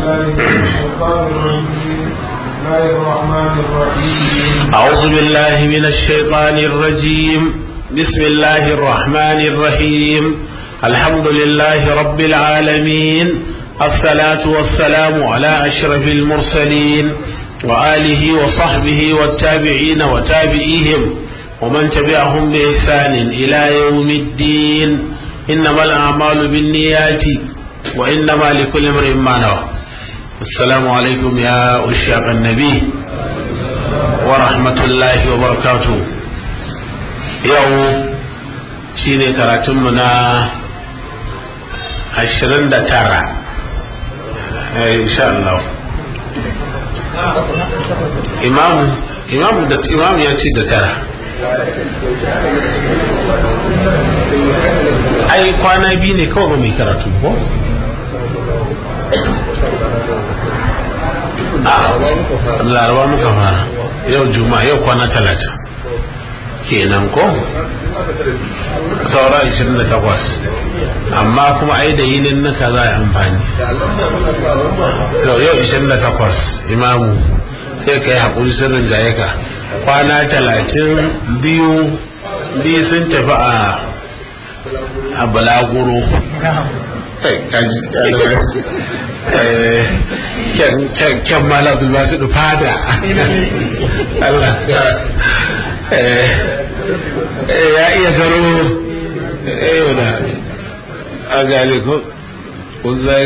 أعوذ بالله من الشيطان الرجيم بسم الله الرحمن الرحيم الحمد لله رب العالمين الصلاة والسلام على أشرف المرسلين وآله وصحبه والتابعين وتابعيهم ومن تبعهم بإحسان إلى يوم الدين إنما الأعمال بالنيات وإنما لكل امرئ ما نوى السلام عليكم يا أشياق النبي ورحمة الله وبركاته يوم شيني كراتمنا عشرين ترى إن شاء الله إمام إمام إمام يأتي ترى ai kwana biyu ne kawai ba mai karatu ko a laraba muka fara yau juma yau kwana talata kenan ko saura 28 amma kuma ai da yinin naka za a amfani yau 28 imamu sai ka yi haƙuri sirrin jaye ka kwana talatin biyu biyu sun tafi a a balaguro kyan malabu ba su fada Allah ya iya garo yau da a gane ko kusan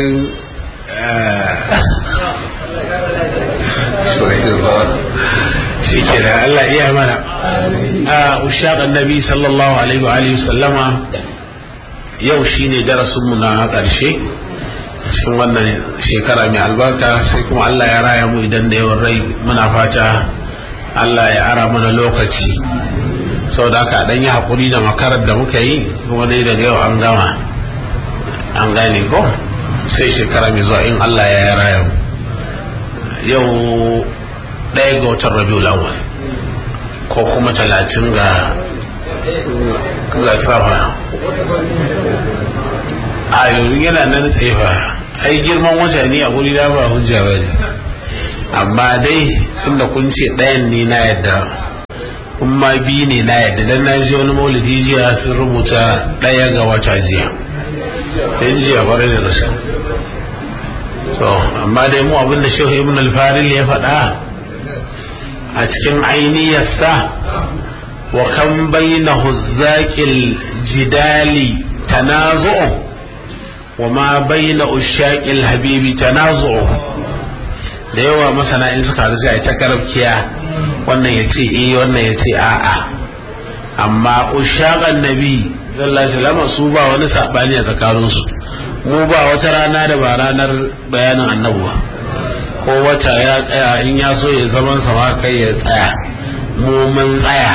shi ke da Allah iya mana a ushaq annabi sallallahu alaihi wa alihi sallama yau shine darasinmu na ƙarshe cikin wannan shekara mai albarka sai kuma Allah ya raya mu idan da yawan rai muna fata Allah ya ara mana lokaci saboda haka dan yi hakuri da makarar da muka yi kuma dai daga yau an gama an gane ko sai shekara mai zuwa in Allah ya raya mu yau ɗaya ga watan rabiul awwal ko kuma talatin ga ga safa a yanzu yana nan tsefa ai girman wata ne a guri da ba hujja ba ne amma dai tunda kun ce ɗayan ne na yadda kun ma biyu ne na yadda dan na ji wani maulidi jiya sun rubuta ɗaya ga wata jiya dan jiya bare da gaske to amma dai mu abin da shehu ibn al-faril ya faɗa a cikin ainiyarsa wa kan bainahu zaƙil jidali tanazu'u wa ma baina ushaƙil habibi tanazu'u da yawa masana in suka haɗu sai ta karabkiya wannan ya ce eh wannan ya ce a'a amma ushaƙan nabi sallallahu alaihi wasallam su ba wani sabani a tsakaninsu mu ba wata rana da ba ranar bayanin annabi ba ko wata ya tsaya in ya so ya zaman sama kai ya tsaya mu mun tsaya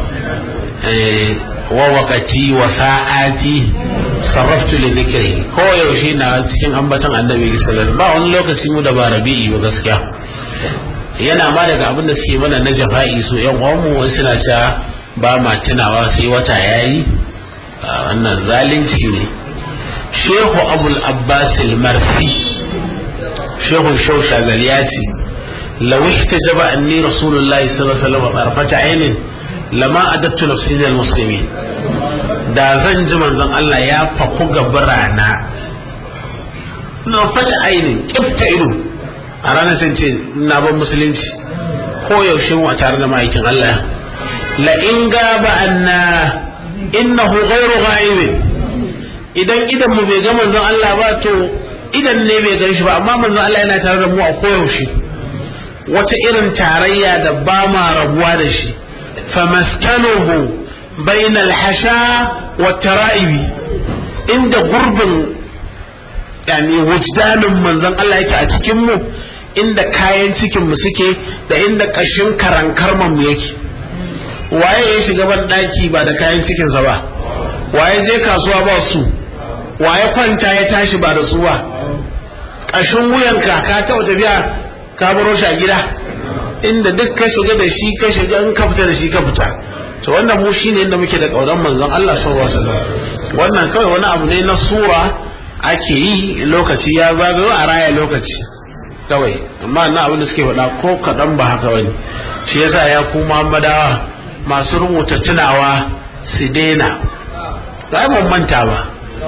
wa wakati wa sa'ati sarraftu li dhikri ko yaushe na cikin ambaton annabi sallallahu ba wani lokaci mu da ba rabi'i ba gaskiya yana ma daga abin da suke mana na jafa'i su yan uwanmu wai suna cewa ba ma tunawa sai wata yayi wannan zalunci ne shehu abul abbas al-marsi shehu shausha ya ce law ihtajaba anni rasulullahi sallallahu alaihi wasallam tarfata ainin lama adattu nafsi lil muslimin da zan ji manzon Allah ya faku gabarana na fata ainin kifta ido a ranar sun ce na ban musulunci ko yaushe mu a tare da ma'aikin Allah la in gaba anna innahu ghairu ghaibin idan idan mu bai ga manzon Allah ba to idan ne bai gan shi ba amma manzon Allah yana tare da mu a koyaushe wata irin tarayya da ba ma rabuwa da shi famaskanuhu bainal hasha wa tara'ibi inda gurbin yani wujdanin manzon Allah yake a cikin mu inda kayan cikin mu suke da inda kashin karankarman mu yake waye ya shiga ban daki ba da kayan cikinsa ba waye je kasuwa ba su waye kwanta ya tashi ba da su ba ƙashin wuyanka ka taɓa tafiya ka baro shi a gida inda duk ka shiga da shi ka shiga in ka fita da shi ka fita to wannan mu shine inda muke da ƙaunar manzon Allah sallallahu alaihi wasallam wannan kawai wani abu ne na sura ake yi lokaci ya zagayo a raya lokaci kawai amma na abin da suke faɗa ko kaɗan ba haka wani shi yasa ya ku muhammadawa masu rubuta tunawa su daina ba mun manta ba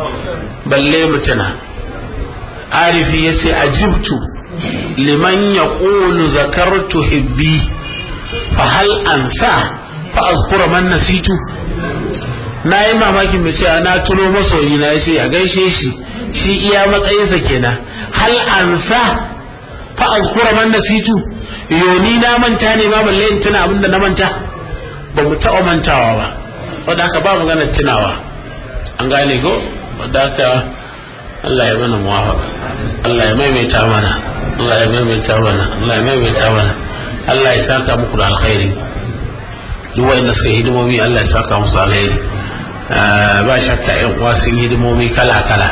balle mu tuna arifi ya ce ajibtu liman ya ƙulu zakartu hibbi fa hal ansa fa azkura man nasitu na yi mamakin mai cewa na tuno masoyi na ce a gaishe shi shi iya matsayinsa kenan hal ansa fa azkura man nasitu yoni na manta ne ma balle in tuna abinda na manta ba mu taɓa mantawa ba wadda haka ba maganar tunawa an gane ko wadda haka Allah ya mana muwafaka Allah ya maimaita mana Allah ya maimaita mana Allah ya maimaita mana Allah ya saka muku da alkhairi duk wanda suka hidimomi Allah ya saka musu alkhairi ba shakka yan uwa sun hidimomi kala kala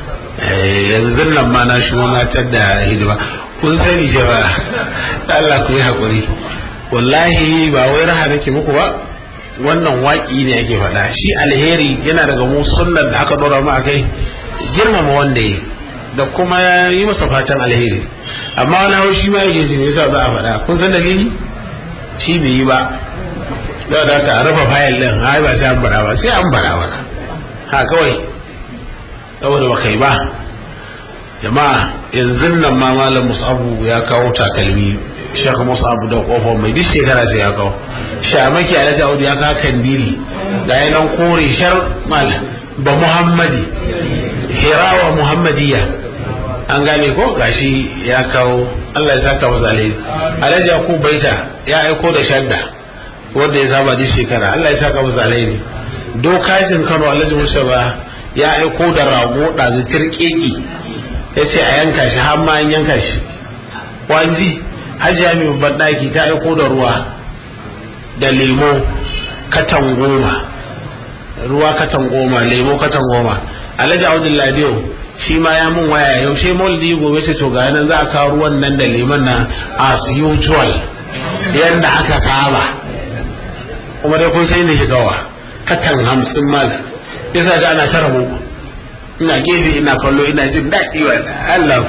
yanzu nan ma na shigo na da hidima kun sani jama'a Allah ku yi hakuri wallahi ba wai raha nake muku ba wannan waƙi ne ake faɗa shi alheri yana daga mu sunnar da aka ɗora mu a kai girmama wanda yi da kuma yi masa fatan alheri amma wani hau shi ma yake jin yasa za a faɗa kun san dalili shi bai yi ba da da ka rufe fayil din ai ba sai an bara ba sai an bara ba ha kawai saboda ba kai ba jama'a yanzu nan ma malam musabu ya kawo takalmi shekha musabu da kofar mai duk shekara sai ya kawo shamaki alhaji audu ya kawo kandiri ga yanan kore shar malam ba muhammadi hirawa muhammadiyya an gane ko gashi ya kawo Allah ya saka masa alheri alhaji ku baita ya aiko da shadda wanda ya saba duk shekara Allah ya saka masa alheri dokajin Kano alhaji Musa ya aiko da rago ɗazu tirkeki ya ce a yanka shi har ma an yanka shi wanji hajiya mai babban ɗaki ta aiko da ruwa da lemo katan goma ruwa katan goma lemo katan goma alhaji abdul ladiyo shi ma ya mun waya yaushe maulidi gobe ce to ga nan za a kawo ruwan nan da liman na as usual yadda aka saba kuma dai kun sai ne shigawa katan hamsin mal yasa ga ana tara muku ina gefe ina kallo ina jin daɗi wa Allah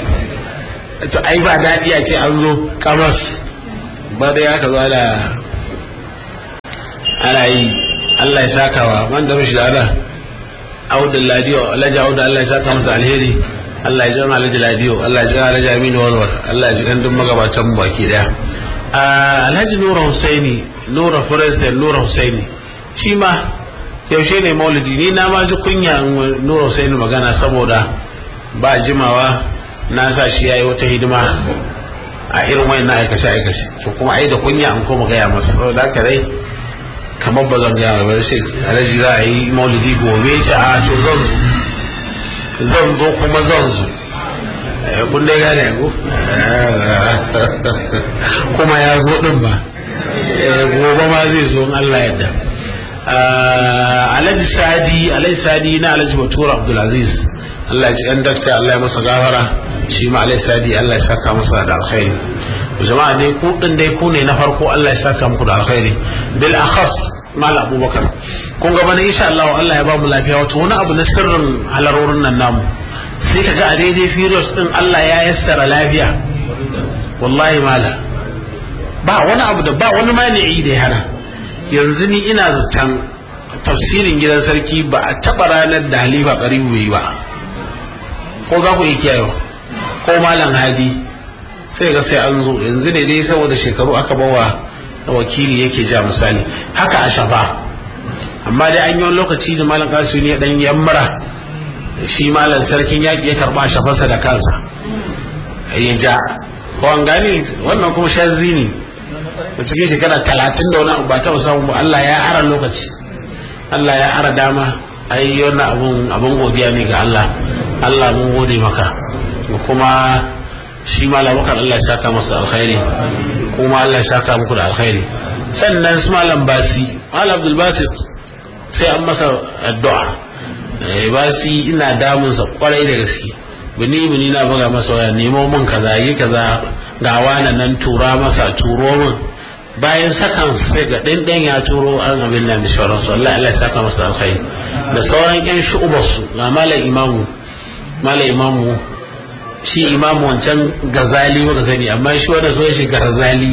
to ai ba daɗi a ce an zo kamas ba da ya ka zo da ana yi Allah ya saka wa man da mishi da Allah Audu Ladiyo Alhaji Audu Allah ya saka masa alheri Allah ya jama Alhaji Ladiyo Allah ya jama Alhaji Aminu Walwal Allah ya ji kan duk magabatan mu baki daya Alhaji Nura Husaini Nura President Nura Husaini shi ma yaushe ne maulidi ni na ma ji kunya Nura Husaini magana saboda ba jimawa na sa shi yayi wata hidima a irin wayannan aikace aikace to kuma ai da kunya an koma gaya masa saboda haka dai kamar ba zan gaya ba sai alhaji za a yi maulidi gobe ce a to zan zo zan zo kuma zan zo kun dai gane ku kuma ya zo din ba gobe ma zai zo in Allah yadda alhaji sadi alhaji sadi na alhaji batura abdulaziz Allah ya ji ɗan dakta Allah ya masa gafara shi ma alhaji sadi Allah ya saka masa da alkhairi jama'a dai ku din dai ku ne na farko Allah ya saka muku da alkhairi bil akhas mal abubakar kun ga bana insha Allah Allah ya ba mu lafiya wato wani abu na sirrin halarorin nan namu sai kaga a daidai furious din Allah ya yassara lafiya wallahi mala ba wani abu da ba wani mani'i da ya hana yanzu ni ina zaton tafsirin gidan sarki ba a taba ranar da halifa karibu bai ba ko za ku iya kiyayewa ko malam hadi sai ga sai an zo yanzu ne dai saboda shekaru aka bawa wakili yake ja misali haka a shafa amma dai an yi wani lokaci da malam kasu ne dan yammara shi malam sarkin yaƙi ya karɓa shafarsa da kansa ya ja ko an gane wannan kuma shazzi ne da cikin shekara talatin da wani ba taɓa samu ba Allah ya ara lokaci Allah ya ara dama ai wannan abun abun godiya ne ga Allah Allah mun gode maka kuma shi malam bakar Allah ya saka masa alkhairi kuma Allah ya saka muku da alkhairi sannan su malam basi malam abdul basit sai an masa addu'a basi ina damunsa kwarai da gaske bini bini na buga masa waya nemo min kaza yi kaza ga wani nan tura masa turo min bayan sakan sai ga ɗin ya turo an abin nan da shawararsu Allah Allah ya saka masa alkhairi da sauran yan shu'ubarsu ga malam imamu malam imamu shi imamu wancan gazali muka sani amma shi wanda so shi garzali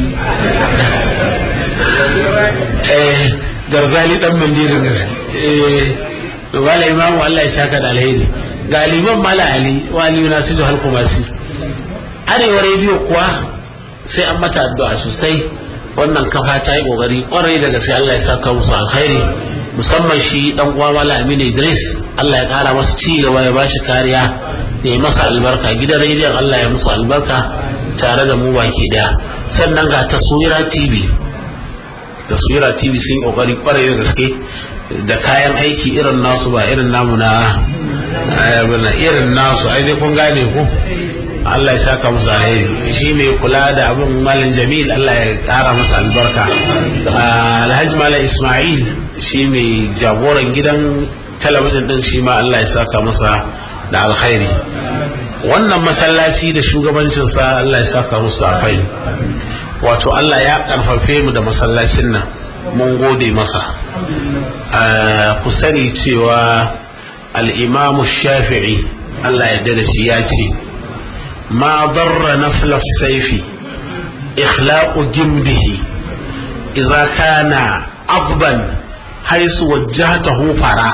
eh garzali dan mandirin eh wala imamu Allah ya saka da alheri galiban mala ali wali nasiru halkumasi arewa rediyo kuwa sai an mata addu'a sosai wannan kafa ta yi kokari kwarai da gaske Allah ya saka musu alkhairi musamman shi dan uwa mala aminu idris Allah ya kara masa ci gaba ya bashi kariya da ya masa albarka gidan rediyon Allah ya musu albarka tare da mu baki daya sannan ga taswira tv taswira tv sun kokari kwarai da gaske da kayan aiki irin nasu ba irin namu na irin nasu ai dai kun gane ku Allah ya saka musu alheri shi mai kula da abin malin jamil Allah ya kara masa albarka alhaji malam ismail shi mai jagoran gidan talabijin din shi ma Allah ya saka masa da alkhairi wannan masallaci da shugabancinsa Allah ya saka musu alkhairi wato Allah ya karfafe mu da masallacin nan mun gode masa ku sani cewa al'imamu shafi'i Allah ya da shi ya ce ma darra nasla saifi ikhlaqu jimdihi idza kana abban haisu wajjahtahu fara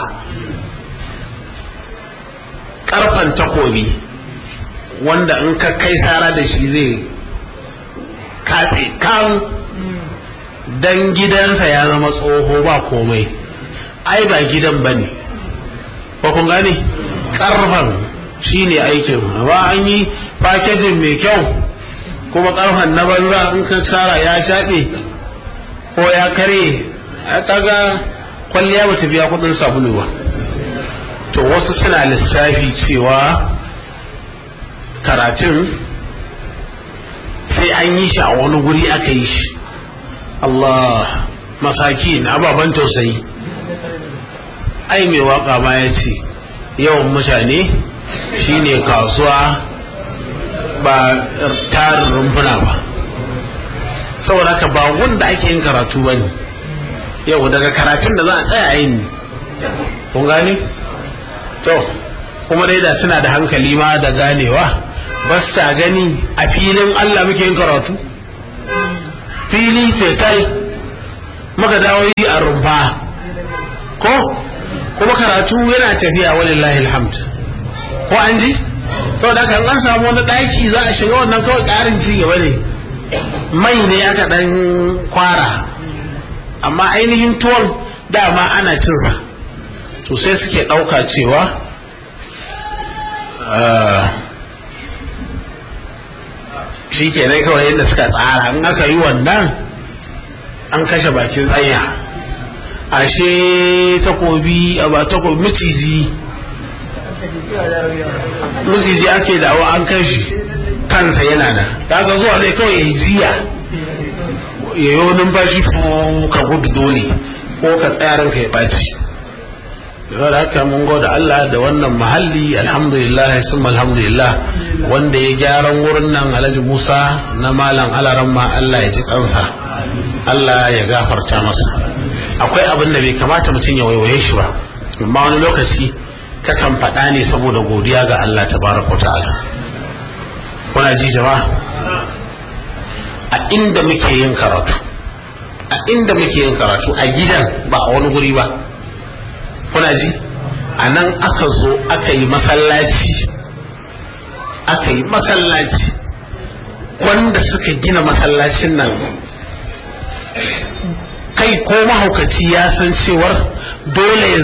karfan takobi wanda in ka kai sara da shi zai kafe kan dan gidansa ya zama tsoho ba komai ai ba gidan ba ne ko kun gane karfan shi ne aikin ba an yi fakejin mai kyau kuma karfan na banza in ka tsara ya shaɗe ko ya kare a kaga kwalliya ba ta biya kudin sabulu ba to wasu suna lissafi cewa karatun sai an yi shi a wani guri aka yi shi Allah masakin ababen tausayi ai mai waka ma ya ce yawan mutane shine kasuwa ba tarin rumfuna ba saboda haka ba wanda ake yin karatu ba ne yau daga karatun da za a tsaya a yin kun gane to kuma dai da suna da hankali ma da ganewa ba ta gani a filin Allah muke yin karatu fili fetal muka dawo yi a rumfa ko kuma karatu yana tafiya walillahi alhamd ko an ji saboda haka an samu wani daki za a shiga wannan kawai karin ci gaba ne mai ne aka dan kwara amma ainihin tuwon dama ana cinsa to sai suke ɗauka cewa shi ke kawai yadda suka tsara in aka yi wannan an kashe bakin tsanya ashe takobi a ba takobi maciji maciji ake dawo an kashi kansa yana nan kaga zuwa zai kawai ya yi jiya ya yi numfashi ka gudu dole ko ka tsaya ranka ya ɓaci da haka mun goda Allah da wannan mahalli alhamdulillah sun alhamdulillah wanda ya gyaran wurin nan alhaji Musa na malam alaran ma Allah ya ji kansa Allah ya gafarta masa akwai abin da bai kamata mutum ya waiwaye shi ba amma wani lokaci kakan faɗa ne saboda godiya ga Allah tabaraka ta'ala kuna ji jama'a a inda muke yin karatu a inda muke yin karatu a gidan ba a wani guri ba kuna ji a nan aka zo aka yi masallaci aka yi masallaci wanda suka gina masallacin nan kai ko mahaukaci ya san cewar dole